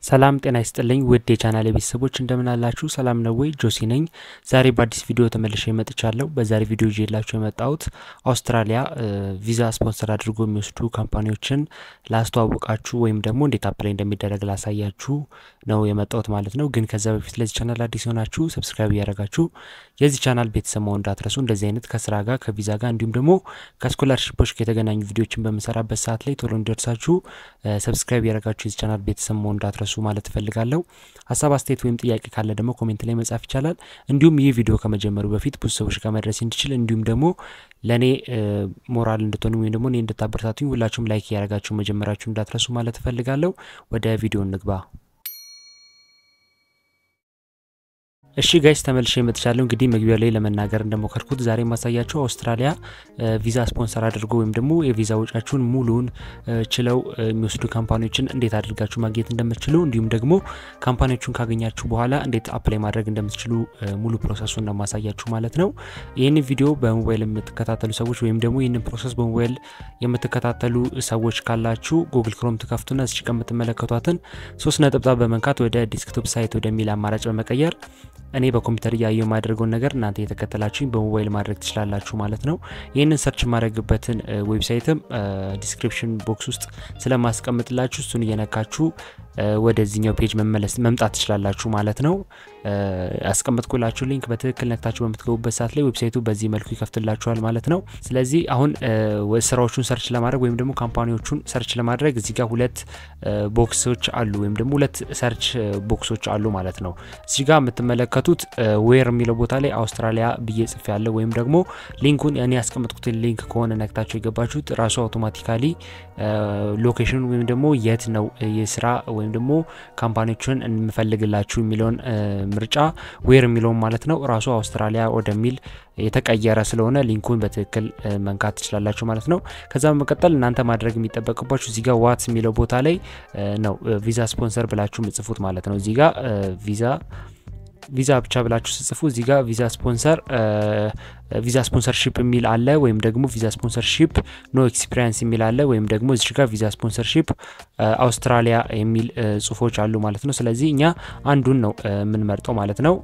ሰላም ጤና ይስጥልኝ ውድ የቻናል ቤተሰቦች እንደምን አላችሁ? ሰላም ነው ወይ? ጆሲ ነኝ። ዛሬ በአዲስ ቪዲዮ ተመልሼ መጥቻለሁ። በዛሬ ቪዲዮ ይዤላችሁ የመጣሁት አውስትራሊያ ቪዛ ስፖንሰር አድርጎ የሚወስዱ ካምፓኒዎችን ላስተዋውቃችሁ ወይም ደግሞ እንዴት አፕላይ እንደሚደረግ ላሳያችሁ ነው የመጣሁት ማለት ነው። ግን ከዛ በፊት ለዚህ ቻናል አዲስ የሆናችሁ ሰብስክራይብ እያደረጋችሁ የዚህ ቻናል ቤተሰብ መሆን እንዳትረሱ። እንደዚህ አይነት ከስራ ጋር ከቪዛ ጋር እንዲሁም ደግሞ ከስኮላርሽፖች ጋር የተገናኙ ቪዲዮችን በምሰራበት ሰዓት ላይ ቶሎ እንዲደርሳችሁ ሰብስክራይብ እያደረጋችሁ የዚህ ቻናል ቤተሰብ መሆን እንዳትረሱ ማለት እፈልጋለሁ። ሀሳብ አስተያየት ወይም ጥያቄ ካለ ደግሞ ኮሜንት ላይ መጻፍ ይቻላል። እንዲሁም ይህ ቪዲዮ ከመጀመሩ በፊት ብዙ ሰዎች ጋር መድረስ እንዲችል እንዲሁም ደግሞ ለእኔ ሞራል እንድትሆኑ ወይም ደግሞ እኔ እንድታበረታቱኝ ሁላችሁም ላይክ እያደረጋችሁ መጀመራችሁ እንዳትረሱ ማለት እፈልጋለሁ። ወደ ቪዲዮ እንግባ። እሺ ጋይስ ተመልሼ መጥቻለሁ። እንግዲህ መግቢያ ላይ ለመናገር እንደሞከርኩት ዛሬ ማሳያችሁ አውስትራሊያ ቪዛ ስፖንሰር አድርጎ ወይም ደግሞ የቪዛ ወጫችሁን ሙሉውን ችለው የሚወስዱ ካምፓኒዎችን እንዴት አድርጋችሁ ማግኘት እንደምትችሉ እንዲሁም ደግሞ ካምፓኒዎቹን ካገኛችሁ በኋላ እንዴት አፕላይ ማድረግ እንደምትችሉ ሙሉ ፕሮሰሱን ነው ማሳያችሁ ማለት ነው። ይህን ቪዲዮ በሞባይል የምትከታተሉ ሰዎች ወይም ደግሞ ይህንን ፕሮሰስ በሞባይል የምትከታተሉ ሰዎች ካላችሁ ጉግል ክሮም ትከፍቱና እዚች ከምትመለከቷትን ሶስት ነጠብጣብ በመንካት ወደ ዲስክቶፕ ሳይት ወደሚል አማራጭ በመቀየር እኔ በኮምፒውተር እያየው የማደርገውን ነገር እናንተ የተከተላችሁኝ በሞባይል ማድረግ ትችላላችሁ ማለት ነው። ይህንን ሰርች የማድረግበትን ዌብሳይትም ዲስክሪፕሽን ቦክስ ውስጥ ስለማስቀምጥላችሁ እሱን እየነካችሁ ወደዚህኛው ፔጅ መመለስ መምጣት ትችላላችሁ ማለት ነው። ያስቀመጥኩላችሁ ሊንክ በትክክል ነክታችሁ በምትገቡበት ሰዓት ላይ ዌብሳይቱ በዚህ መልኩ ይከፍትላችኋል ማለት ነው። ስለዚህ አሁን ስራዎቹን ሰርች ለማድረግ ወይም ደግሞ ካምፓኒዎቹን ሰርች ለማድረግ እዚህ ጋር ሁለት ቦክሶች አሉ ወይም ደግሞ ሁለት ሰርች ቦክሶች አሉ ማለት ነው። እዚህ ጋር የምትመለከቱት ዌር የሚለው ቦታ ላይ አውስትራሊያ ብዬ ጽፍ ያለው ወይም ደግሞ ሊንኩን እኔ ያስቀመጥኩትን ሊንክ ከሆነ ነክታችሁ የገባችሁት ራሱ አውቶማቲካሊ ሎኬሽን ወይም ደግሞ የት ነው የስራ ወይም ደግሞ ካምፓኒዎችን እንፈልግላችሁ የሚለውን ምርጫ ዌር የሚለውን ማለት ነው ራሱ አውስትራሊያ ወደሚል የተቀየረ ስለሆነ ሊንኩን በትክክል መንካት ትችላላችሁ ማለት ነው። ከዛ በመቀጠል እናንተ ማድረግ የሚጠበቅባችሁ እዚህ ጋር ዋትስ የሚለው ቦታ ላይ ነው ቪዛ ስፖንሰር ብላችሁ ምጽፉት ማለት ነው። እዚህ ጋር ቪዛ ቪዛ ብቻ ብላችሁ ስጽፉ እዚህ ጋር ቪዛ ስፖንሰር ቪዛ ስፖንሰርሺፕ የሚል አለ፣ ወይም ደግሞ ቪዛ ስፖንሰርሺፕ ኖ ኤክስፒሪንስ የሚል አለ፣ ወይም ደግሞ እዚህ ጋር ቪዛ ስፖንሰርሺፕ አውስትራሊያ የሚል ጽሁፎች አሉ ማለት ነው። ስለዚህ እኛ አንዱን ነው የምንመርጠው ማለት ነው።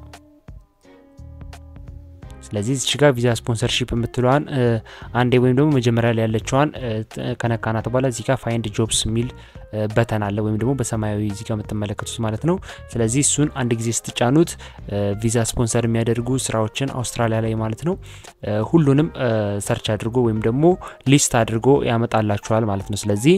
ስለዚህ እዚህ ጋር ቪዛ ስፖንሰርሺፕ የምትለዋን አንዴ ወይም ደግሞ መጀመሪያ ላይ ያለችዋን ከነካናት በኋላ እዚህ ጋር ፋይንድ ጆብስ የሚል በተን አለ ወይም ደግሞ በሰማያዊ እዚህ ጋር የምትመለከቱት ማለት ነው። ስለዚህ እሱን አንድ ጊዜ ስትጫኑት ቪዛ ስፖንሰር የሚያደርጉ ስራዎችን አውስትራሊያ ላይ ማለት ነው ሁሉንም ሰርች አድርጎ ወይም ደግሞ ሊስት አድርጎ ያመጣላችኋል ማለት ነው። ስለዚህ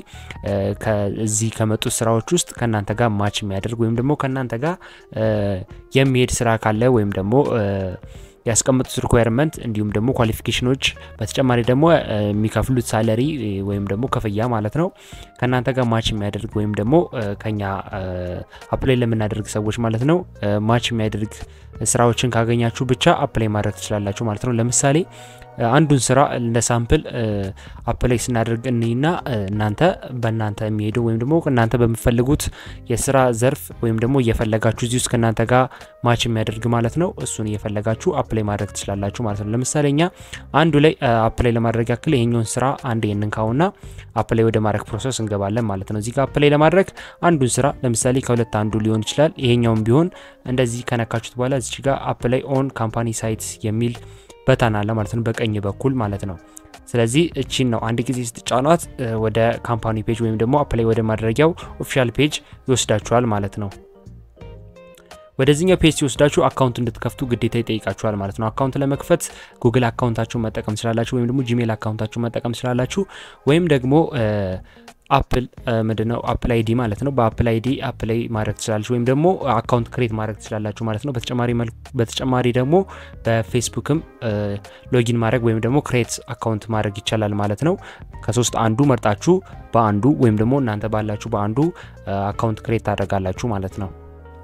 ከዚህ ከመጡት ስራዎች ውስጥ ከእናንተ ጋር ማች የሚያደርግ ወይም ደግሞ ከእናንተ ጋር የሚሄድ ስራ ካለ ወይም ደግሞ ያስቀመጡት ሪኳየርመንት እንዲሁም ደግሞ ኳሊፊኬሽኖች በተጨማሪ ደግሞ የሚከፍሉት ሳለሪ ወይም ደግሞ ክፍያ ማለት ነው ከእናንተ ጋር ማች የሚያደርግ ወይም ደግሞ ከኛ አፕላይ ለምናደርግ ሰዎች ማለት ነው ማች የሚያደርግ ስራዎችን ካገኛችሁ ብቻ አፕላይ ማድረግ ትችላላችሁ ማለት ነው። ለምሳሌ አንዱን ስራ እንደ ሳምፕል አፕላይ ስናደርግ እኒና እናንተ በእናንተ የሚሄደው ወይም ደግሞ እናንተ በምፈልጉት የስራ ዘርፍ ወይም ደግሞ እየፈለጋችሁ እዚህ ውስጥ ከእናንተ ጋር ማች የሚያደርግ ማለት ነው እሱን እየፈለጋችሁ አፕላይ ማድረግ ትችላላችሁ ማለት ነው። ለምሳሌ እኛ አንዱ ላይ አፕላይ ለማድረግ ያክል ይሄኛውን ስራ አንድ የንንካውና አፕላይ ወደ ማድረግ ፕሮሰስ እንገባለን ማለት ነው። እዚህ ጋር አፕላይ ለማድረግ አንዱን ስራ ለምሳሌ ከሁለት አንዱ ሊሆን ይችላል። ይሄኛውም ቢሆን እንደዚህ ከነካችሁት በኋላ እዚች ጋር አፕላይ ኦን ካምፓኒ ሳይት የሚል በታን አለ ማለት ነው፣ በቀኝ በኩል ማለት ነው። ስለዚህ እቺን ነው አንድ ጊዜ ስትጫኗት ወደ ካምፓኒ ፔጅ ወይም ደግሞ አፕላይ ወደ ማድረጊያው ኦፊሻል ፔጅ ይወስዳችኋል ማለት ነው። ወደዚህኛው ፔጅ ሲወስዳችሁ አካውንት እንድትከፍቱ ግዴታ ይጠይቃችኋል ማለት ነው። አካውንት ለመክፈት ጉግል አካውንታችሁን መጠቀም ትችላላችሁ፣ ወይም ደግሞ ጂሜል አካውንታችሁን መጠቀም ትችላላችሁ፣ ወይም ደግሞ አፕል ምንድነው አፕል አይዲ ማለት ነው። በአፕል አይዲ አፕላይ ማድረግ ትችላላችሁ ወይም ደግሞ አካውንት ክሬት ማድረግ ትችላላችሁ ማለት ነው። በተጨማሪ በተጨማሪ ደግሞ በፌስቡክም ሎጊን ማድረግ ወይም ደግሞ ክሬት አካውንት ማድረግ ይቻላል ማለት ነው። ከሶስት አንዱ መርጣችሁ በአንዱ ወይም ደግሞ እናንተ ባላችሁ በአንዱ አካውንት ክሬት ታደርጋላችሁ ማለት ነው።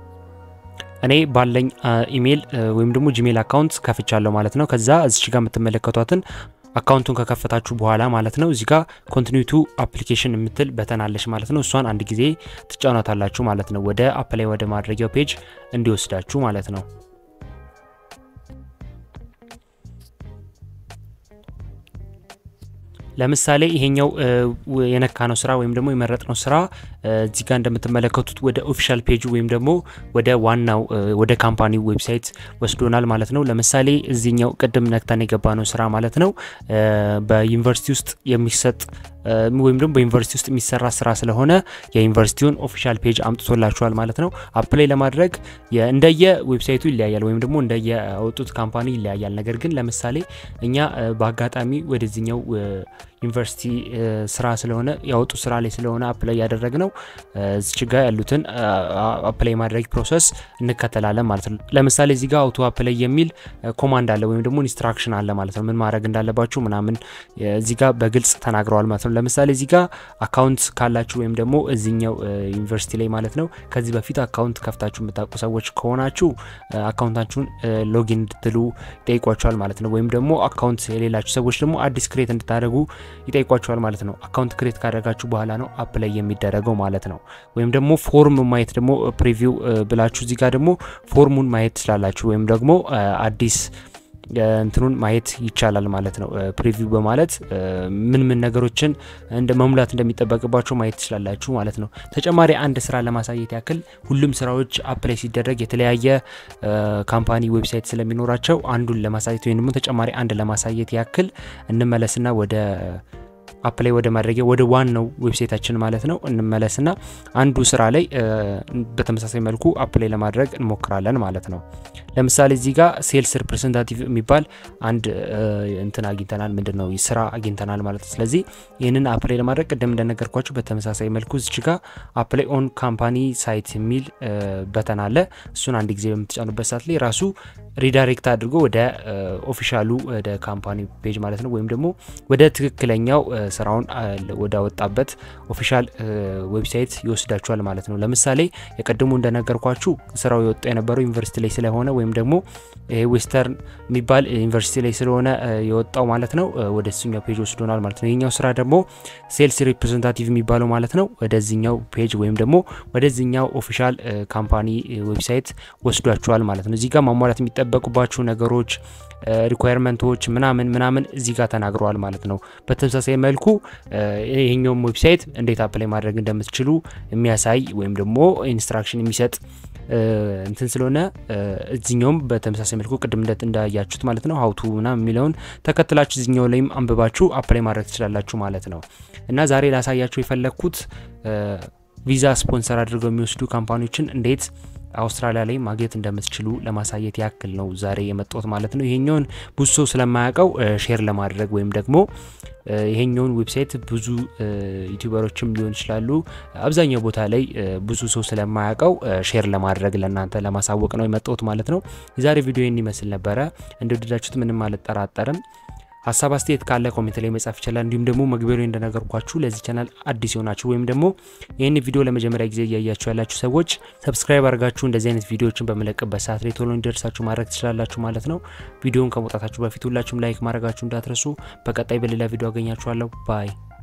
እኔ ባለኝ ኢሜይል ወይም ደግሞ ጂሜል አካውንት ከፍቻለሁ ማለት ነው። ከዛ እዚች ጋር የምትመለከቷትን አካውንቱን ከከፈታችሁ በኋላ ማለት ነው እዚህ ጋር ኮንቲኒቱ አፕሊኬሽን የምትል በተናለች ማለት ነው። እሷን አንድ ጊዜ ትጫኗታላችሁ ማለት ነው። ወደ አፕላይ ወደ ማድረጊያው ፔጅ እንዲወስዳችሁ ማለት ነው። ለምሳሌ ይሄኛው የነካነው ስራ ወይም ደግሞ የመረጥነው ስራ እዚህ ጋር እንደምትመለከቱት ወደ ኦፊሻል ፔጁ ወይም ደግሞ ወደ ዋናው ወደ ካምፓኒው ዌብሳይት ወስዶናል ማለት ነው። ለምሳሌ እዚህኛው ቅድም ነክተን የገባ ነው ስራ ማለት ነው በዩኒቨርሲቲ ውስጥ የሚሰጥ ወይም ደግሞ በዩኒቨርሲቲ ውስጥ የሚሰራ ስራ ስለሆነ የዩኒቨርሲቲውን ኦፊሻል ፔጅ አምጥቶላችኋል ማለት ነው። አፕላይ ለማድረግ እንደየ ዌብሳይቱ ይለያያል ወይም ደግሞ እንደየ ያወጡት ካምፓኒ ይለያያል። ነገር ግን ለምሳሌ እኛ በአጋጣሚ ወደዚህኛው ዩኒቨርሲቲ ስራ ስለሆነ ያወጡ ስራ ላይ ስለሆነ አፕላይ ያደረግ ነው እዚች ጋ ያሉትን አፕላይ ማድረግ ፕሮሰስ እንከተላለን ማለት ነው። ለምሳሌ እዚህ ጋር አውቶ አፕላይ የሚል ኮማንድ አለ ወይም ደግሞ ኢንስትራክሽን አለ ማለት ነው። ምን ማድረግ እንዳለባችሁ ምናምን እዚህ ጋር በግልጽ ተናግረዋል ማለት ነው። ለምሳሌ እዚህ ጋር አካውንት ካላችሁ ወይም ደግሞ እዚኛው ዩኒቨርሲቲ ላይ ማለት ነው ከዚህ በፊት አካውንት ከፍታችሁ የምታውቁ ሰዎች ከሆናችሁ አካውንታችሁን ሎጊን እንድትሉ ይጠይቋችኋል ማለት ነው። ወይም ደግሞ አካውንት የሌላችሁ ሰዎች ደግሞ አዲስ ክሬት እንድታደርጉ ይጠይቋቸዋል ማለት ነው። አካውንት ክሬት ካደረጋችሁ በኋላ ነው አፕላይ የሚደረገው ማለት ነው። ወይም ደግሞ ፎርም ማየት ደግሞ ፕሪቪው ብላችሁ እዚህ ጋር ደግሞ ፎርሙን ማየት ትችላላችሁ። ወይም ደግሞ አዲስ እንትኑን ማየት ይቻላል ማለት ነው። ፕሪቪው በማለት ምን ምን ነገሮችን እንደ መሙላት እንደሚጠበቅባቸው ማየት ትችላላችሁ ማለት ነው። ተጨማሪ አንድ ስራ ለማሳየት ያክል ሁሉም ስራዎች አፕላይ ሲደረግ የተለያየ ካምፓኒ ዌብሳይት ስለሚኖራቸው አንዱን ለማሳየት ወይም ደግሞ ተጨማሪ አንድ ለማሳየት ያክል እንመለስና ወደ አፕላይ ወደ ማድረጊያ ወደ ዋናው ዌብሳይታችን ማለት ነው እንመለስና አንዱ ስራ ላይ በተመሳሳይ መልኩ አፕላይ ለማድረግ እንሞክራለን ማለት ነው። ለምሳሌ እዚህ ጋር ሴልስ ሪፕሬዘንታቲቭ የሚባል አንድ እንትን አግኝተናል። ምንድን ነው ስራ አግኝተናል ማለት ነው። ስለዚህ ይህንን አፕላይ ለማድረግ ቅድም እንደነገርኳችሁ በተመሳሳይ መልኩ እዚች ጋር አፕላይ ኦን ካምፓኒ ሳይት የሚል በተን አለ። እሱን አንድ ጊዜ በምትጫኑበት ሰዓት ላይ ራሱ ሪዳይሬክት አድርጎ ወደ ኦፊሻሉ ወደ ካምፓኒ ፔጅ ማለት ነው ወይም ደግሞ ወደ ትክክለኛው ስራውን ወዳወጣበት ኦፊሻል ዌብሳይት ይወስዳችኋል ማለት ነው። ለምሳሌ የቀድሞ እንደነገርኳችሁ ስራው የወጣ የነበረው ዩኒቨርሲቲ ላይ ስለሆነ ወይም ደግሞ ዌስተርን የሚባል ዩኒቨርሲቲ ላይ ስለሆነ የወጣው ማለት ነው ወደ እሱኛው ፔጅ ወስዶናል ማለት ነው። ይህኛው ስራ ደግሞ ሴልስ ሪፕሬዘንታቲቭ የሚባለው ማለት ነው ወደዚኛው ፔጅ ወይም ደግሞ ወደዚኛው ኦፊሻል ካምፓኒ ዌብሳይት ወስዷችኋል ማለት ነው። እዚህ ጋር ማሟላት የሚጠበቁባችሁ ነገሮች ሪኳየርመንቶች ምናምን ምናምን እዚህ ጋር ተናግረዋል ማለት ነው። በተመሳሳይ መልኩ ይህኛውም ዌብሳይት እንዴት አፕላይ ማድረግ እንደምትችሉ የሚያሳይ ወይም ደግሞ ኢንስትራክሽን የሚሰጥ እንትን ስለሆነ እዚኛውም በተመሳሳይ መልኩ ቅድም እንደት እንዳያችሁት ማለት ነው ሀውቱ ምናምን የሚለውን ተከትላችሁ እዚኛው ላይም አንብባችሁ አፕላይ ማድረግ ትችላላችሁ ማለት ነው። እና ዛሬ ላሳያችሁ የፈለግኩት ቪዛ ስፖንሰር አድርገው የሚወስዱ ካምፓኒዎችን እንዴት አውስትራሊያ ላይ ማግኘት እንደምትችሉ ለማሳየት ያክል ነው ዛሬ የመጣሁት ማለት ነው። ይሄኛውን ብዙ ሰው ስለማያውቀው ሼር ለማድረግ ወይም ደግሞ ይሄኛውን ዌብሳይት ብዙ ዩቲዩበሮችም ሊሆን ይችላሉ አብዛኛው ቦታ ላይ ብዙ ሰው ስለማያውቀው ሼር ለማድረግ ለእናንተ ለማሳወቅ ነው የመጣሁት ማለት ነው። የዛሬ ቪዲዮ ይህን ይመስል ነበረ። እንደወደዳችሁት ምንም አልጠራጠርም። ሀሳብ አስተያየት ካለ ኮሜንት ላይ መጻፍ ይችላል። እንዲሁም ደግሞ መግቢያ ላይ እንደነገርኳችሁ ለዚህ ቻናል አዲስ የሆናችሁ ወይም ደግሞ ይህን ቪዲዮ ለመጀመሪያ ጊዜ እያያችሁ ያላችሁ ሰዎች ሰብስክራይብ አድርጋችሁ እንደዚህ አይነት ቪዲዮዎችን በመለቅበት ሰዓት ላይ ቶሎ እንዲደርሳችሁ ማድረግ ትችላላችሁ ማለት ነው። ቪዲዮውን ከመውጣታችሁ በፊት ሁላችሁም ላይክ ማድረጋችሁ እንዳትረሱ። በቀጣይ በሌላ ቪዲዮ አገኛችኋለሁ። ባይ